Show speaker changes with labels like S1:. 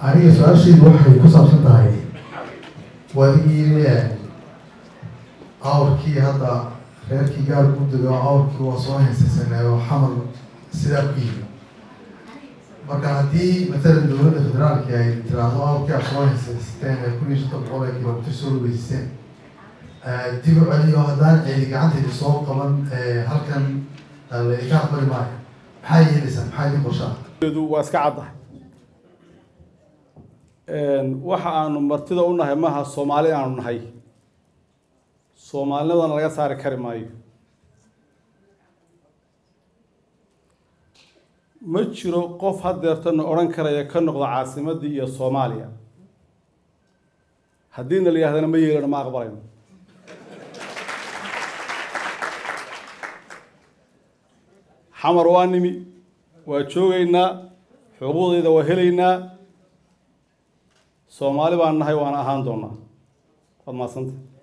S1: aniga su-aashaydu waxay ku saabsan tahay waadigii awrkii hadda reerkii gaar ku dego awrkii waa soo heysaysanaayo xamal sidaa ku yimi marka haddii matalan dowladda federaalki ay tiraahdo awrkii aad soo heysaysateen ee kun iyo shantan boqol ee kilomitr soo lugeysteen dib u celiyo haddaan ceedi gacantayda soo qaban halkan laidinka aqbali maayo maxaa yeelaysaa maxaa idin qorshaa
S2: waa iska caddahay waxa aanu martida u nahay maaha soomaali aanu nahay soomaalinimadana laga saari kari maayo ma jiro qof hadeertana odhan karaya ka noqda caasimaddii iyo soomaaliya haddiina la yidhahdana ma yeelano ma aqbalayno xamar waa nimi waa joogaynaa xuquuqdayda waa helaynaa soomaali baan nahay waana ahaan doonaa waad mahadsanta